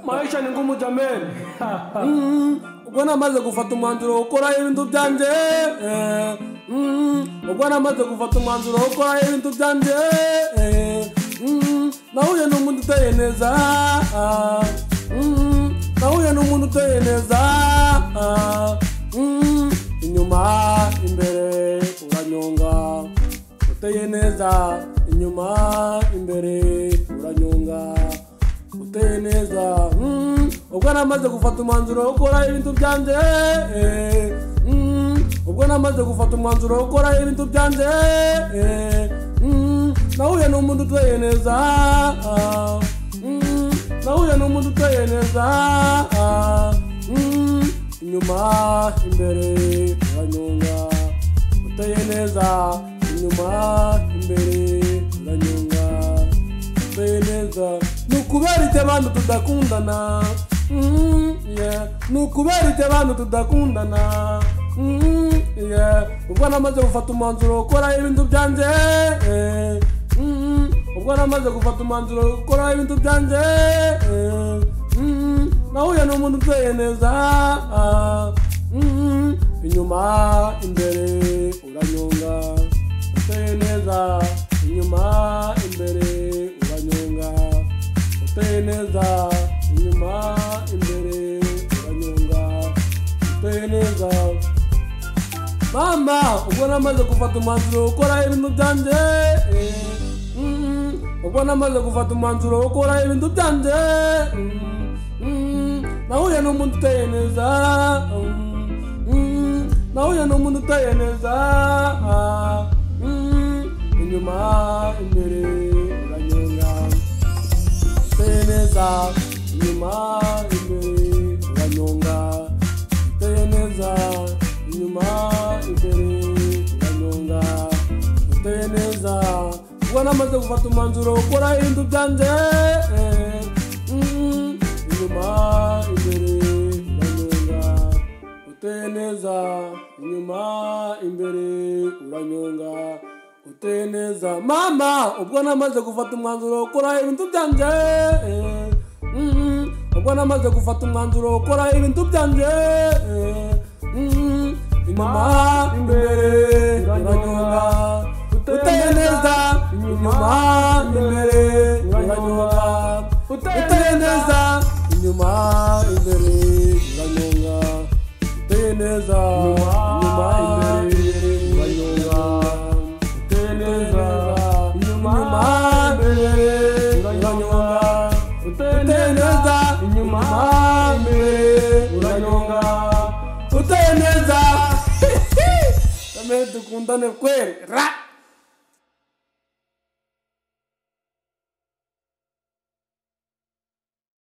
maisha ni ngumu jameni Mm, ubwo namaze gufata umwanzuro wo gukora ibintu byanjye eh, mm, ubwo namaze gufata umwanzuro wo gukora ibintu byanjye eh, mm, nahuye n'umuntu uteye neza ah, mm, nahuye n'umuntu uteye neza ah, mm, inyuma imbere uranyonga uteye neza inyuma imbere uranyonga uteye neza mm, ubwo namaze gufata umwanzuro wo gukora ibintu byanjye eh, mm, ubwo namaze gufata umwanzuro wo gukora ibintu byanjye eh, mm, nahuye n'umuntu uteye neza ah, mm, nahuye n'umuntu uteye neza ah, mm, inyuma imbere uranyonga uteye neza inyuma imbere uranyonga uteye neza ni ukubera ibyo abantu tudakundana Mm, yeah. ni ukubera ibyo abantu tudakundana Mm, yeah. ubwo namaze gufata umwanzuro wo gukora ibintu byanjye eh, mm, ubwo namaze gufata umwanzuro wo gukora ibintu byanjye eh, mm, nahuye n'umuntu uteye neza ah, mm, inyuma imbere uranyonga uteye neza inyuma imbere uranyonga uteye neza inyuma imbere uranyonga uteye neza mama ubwo namaze gufata umwanzuro wo gukora ibintu byanjye eh, mm, ubwo namaze gufata umwanzuro wo gukora ibintu byanjye mm, mm, nahuye n'umuntu uteye neza mm, Mm, nahuye n'umuntu uteye neza Mm, inyuma imbere uranyonga uteye neza inyuma imbere uranyonga uteye neza inyuma imbere uranyonga uteye neza ubwo namaze gufata umwanzuro wo gukora ibintu byanjye eh, mm, inyuma imbere uranyonga uteye neza inyuma imbere uranyonga uteye neza mama ubwo namaze gufata umwanzuro wo gukora ibintu byanjye eh, mm, ubwo namaze gufata umwanzuro wo gukora ibintu byanjye eh, mm, inyuma imbere uranyonga uteye neza inyuma imbere uranyonga uteye neza inyuma imbere uranyonga uteye neza inyuma imbere uranyonga uteye neza inyuma imbere uranyonga uteye neza inyuma imbere uranyonga uteye neza kamere dukundane kwere ra